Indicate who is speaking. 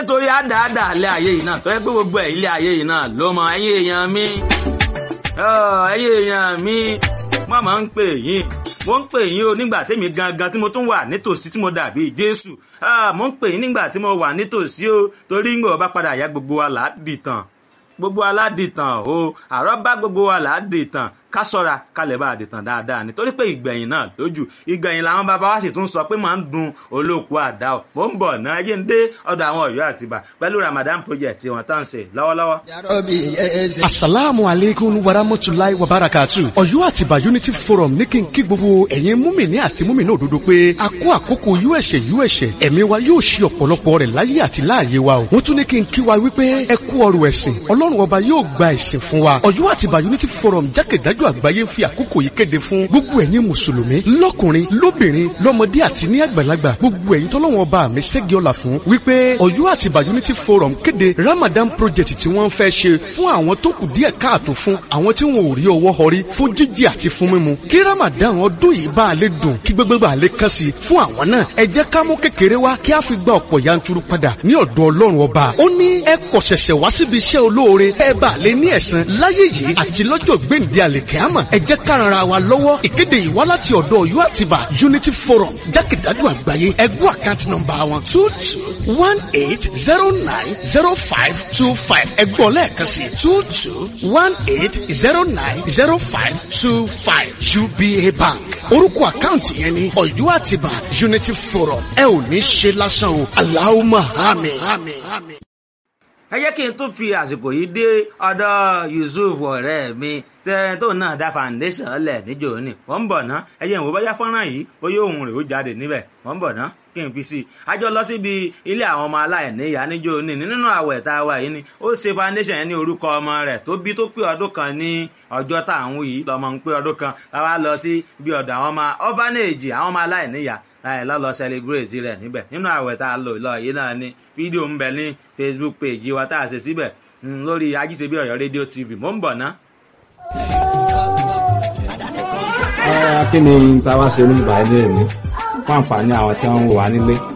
Speaker 1: torí àdáàdà ilé ayé yìí náà tó yẹ pé gbogbo ẹ̀ ilé ayé yìí náà ló mọ ẹ̀yin èèyàn mi ẹ̀yin èèyàn mi wọ́n máa ń pè yín mo ń pè yín o nígbà tèmi gangan tí mo tún wà nítòsí tí mo dàbí jésù mo ń pè yín nígbà tí mo wà nítòsí o torí ń gbọ́ bá padà yá gbogbo wa là á dìtàn gbogbo aládìtàn o àrọ́ bá gbogbo wa là á dìtàn ká sọ́ra ká lè bá a dìtàn dáadáa nítorí pé ìgbẹ̀yìn náà lójú ìgbẹ̀yìn làwọn bàbá wa sì tún sọ pé máa ń dun olóòkú àdá o mò ń bọ̀ náà yé ń dé ọ̀dọ̀ àwọn ọ̀yọ́ àtibá pẹ̀lú ramadan project tí wọ́n tán ń ṣe lọ́wọ́lọ́wọ́.
Speaker 2: asalaamu aleykum warahmatulahi wabarakatu ọ̀yọ́ àtibá unity forum ní kí n kí gbogbo ẹ̀yin múmìnì àti múmìnì òdodo pé a kó àkókò uẹ̀ṣẹ̀ uẹ̀ṣẹ̀ ẹ̀mí wa yóò ṣe ọ̀pọ̀lọpọ̀ rẹ̀ láyé àti láàyè wa o wọ́n tún ní kí n kí wa wípé ẹ kú ọrọ̀ ẹ̀sìn ọlọ́run ọba yóò gba ẹ̀sìn fún wa ọ̀yọ́ àtibá unity forum jákèjádò àgbáyé ń fi àkókò yìí kéde fún gbogbo ẹ̀yin mùsùlùmí lọ́kùnrin lóbìnrin lọ́mọdé àti ní àgbàlagbà gbogbo ẹ̀yin tọ́lọ́wọ́n ọba mi ṣẹ́gi ọ̀la fún wípé ọ̀yọ́ àtibá unity forum kéde ramadan project tí wọ́n fẹ́ ṣe fún àwọn tó kù díẹ̀ káàtó fún àwọn tí wọn ò rí ọwọ́ họrí fún jíjẹ àti fún mímu kí ramadan ọdún yìí bá a lè dùn kí gbogbo bá a lè kàn sí fún àwọn náà ẹ jẹ́ ká mú kékeré wá kí a fi gba ọ̀pọ̀ yanturu padà ní ọ̀dọ̀ ọlọ́run ọba ó ní ẹ kọ̀ ṣẹ̀ṣẹ̀ wá síbi iṣẹ́ olóore ẹ bá a lè ní ẹ̀san láyé yìí àti lọ́jọ́ gbèǹde àlèkẹ́àmọ̀ ẹ jẹ́ ká ran ara wa lọ́wọ́ ìkéde yìí wá láti ọ̀dọ̀ ọ̀yọ́ àtibá unity forum jákèjádò àgbáyé ẹgbẹ́ àkáǹtì nọ́mbà wọn two two one eight zero nine zero five two five ẹgbọ́n lẹ́ẹ̀kan sí two two one eight zero nine zero five two five uba bank orúkọ àkáǹtì yẹn ni ọ̀yọ́ àtibá unity forum ẹ ò ní ṣe lásán o aláwọ̀ àmín.
Speaker 1: ẹ jẹ́ kí n tún fi àsìkò yìí dé ọ̀dọ̀ yusuf ọ̀rẹ́ mi tẹ tó náà dá foundation lẹ̀ níjò ní wọ́n ń bọ̀ ná ẹ̀yẹ̀ ìwò bóyá fọ́nrán yìí bóyá òun rè ó jáde níbẹ̀ wọ́n ń bọ̀ ná kí n fi sí i a jọ lọ síbi ilé àwọn ọmọ aláìníyá níjò ní nínú àwẹ̀ tá a wà yìí ni ó ṣe foundation yẹn ní orúkọ ọmọ rẹ̀ tó bí tó pé ọdún kan ní ọjọ́ tá à ń wí yìí lọ́mọ ń pé ọdún kan láwa lọ sí bí ọ̀dọ̀ àwọn ọmọ orphanage àwọn ọmọ aláìníyá láì lọ́lọ́ celebrate rẹ̀ níbẹ̀ nínú àwẹ̀ tá a lò lọ yìí náà ni fídíò ń bẹ ní facebook page wa tá a ṣe síbẹ̀ lórí ajíṣebí ọ̀yọ́ rédíò tv mò ń bọ̀ ná
Speaker 3: kí ni táwa ṣe oníbàá ilé mi fún àǹfààní àwọn tí wọ́n ń wò wá nílé